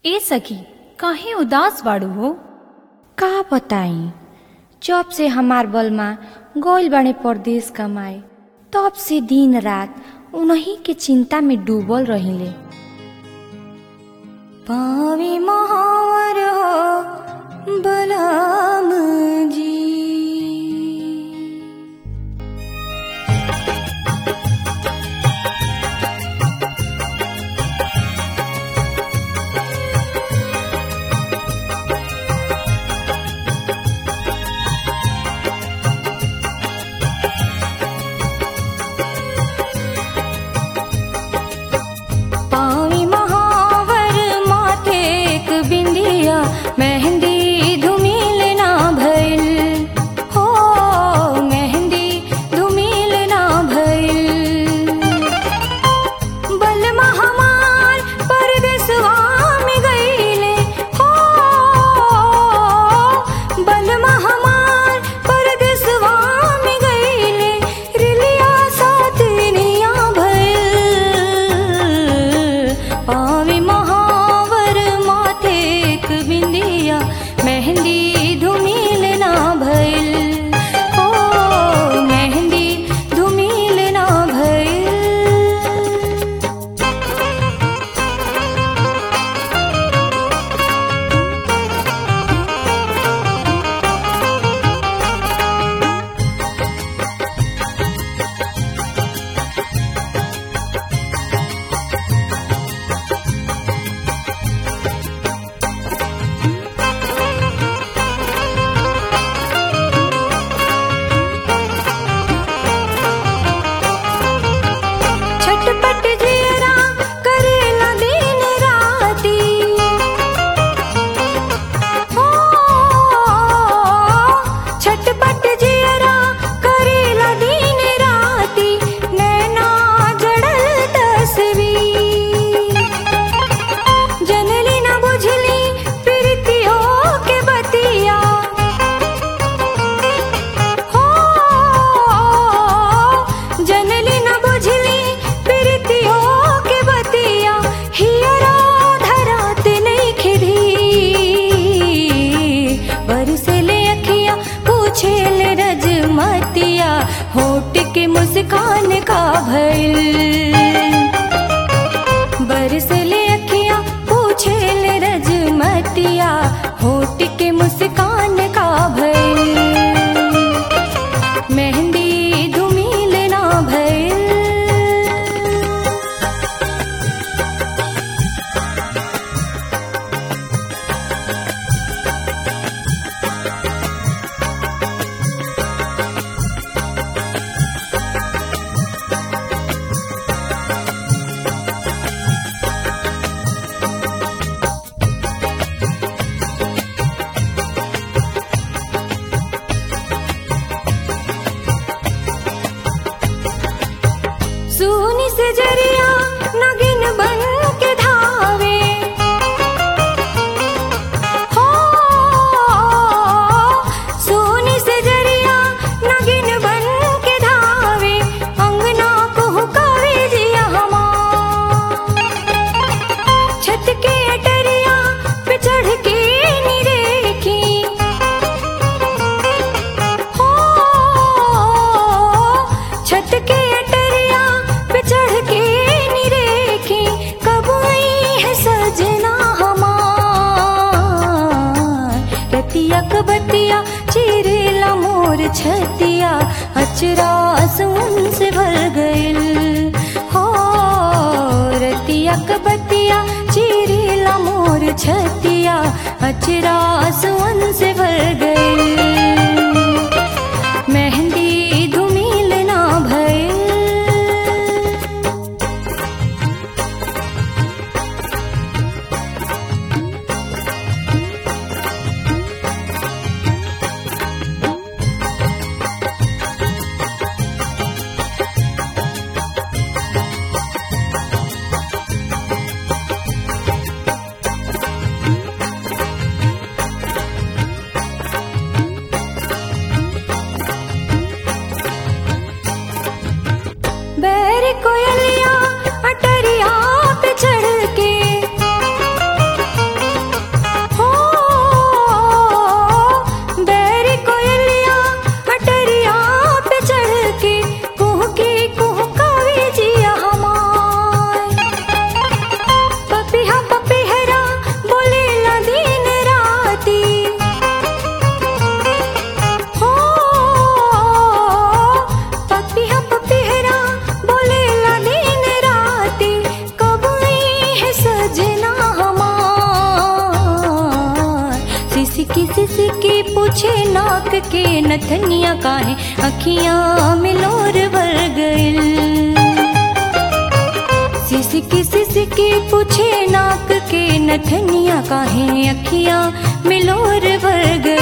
ए सखी काहे उदास बाड़ू हो का बताई जब से हमार बलमा गइल बाड़े परदेश कमाए तब से दिन रात उन्हीं के चिंता में डूबल रहिले पावी महावर हो बलम जी पावी महावर माथे एक बिंदिया मेहंदी धुमिल ना भइल हो मेहंदी धुमिल ना भइल बलमा हमार परदेसवा में गइले हो बलमा हमार परदेसवा में गइले रिलिया साथ निया भइल पावे महावर माथे एक बिंदिया मेहंदी धुमिल ना भइल हो मेहंदी धुमिल ना भइल छटपट जियरा करेला दिन राती हो छटपट जियरा करेला दिन राती नैना जड़ल तस्वीर जनली न बुझली प्रीतियों के बतिया हो जनली न बुझली प्रीतियों के बतिया हियरा धरात नहीं खिधी बरसले अखिया पूछे ले रजमतिया होट के मुस्कान का भइल बरसले अखिया पूछे ले रजमतिया होट के मुस्कान का भइल मेहंदी धुमिल ना भइल सूनी से जरिया नगिन बन के धावे हो सूनी से जरिया नगिन बन के धावे अंगना को हुकावे जिया हमार छत के अटरिया पे चढ़ के निरेखी हो छत के अटरिया पे चढ़ के निरेखी कब आई है सजना हमार रतिया कबतिया चिरेला मोर छतिया अचरा सुन से भर गइल हो रतिया कबतिया चिरेला मोर छतिया अचरा सुन से भर गइल मेहंदी धुमिल ना भइल सिसकी सिसकी पूछे नाक के नथनिया काहे अखियां मिलोर भर गइल सिसकी सिसकी पूछे नाक के नथनिया काहे अखियां मिलोर भर गइल